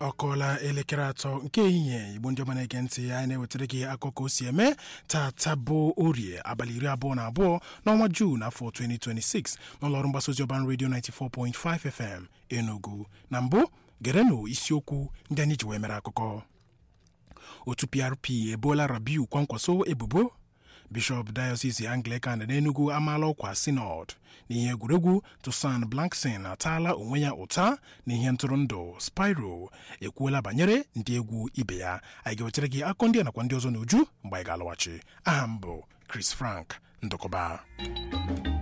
ọ kọọla elekere atọ nke ehihie igbo ndị ọma na-ege ntị anyị na-ewetara gị akụkọ o si eme tata bụ orie abalị iri abụọ na abụọ n'ọnwa juun afọ 2026 n'ụlọọrụ mgbasa ozi ọban redio 94.5 fm enugu na mbụ gerenụ isiokwu ndị anyị ji wee mere akụkọ otu prp ebola rabiu kwankwaso ebubo bishọp diocese anglican n'enugu amaala ọkwa synod n'ihe egwuregwu tusan blankson ataala onwe ya ụta n'ihe ntụrụndụ spiro ekwuola banyere ndị egwu ibe ya anyị ga-ewetara gị akọ ndị a nakwa ndị ọzọ n'uju mgbe anyị ga-alọghachi aha m bụ chris frank ndụkọba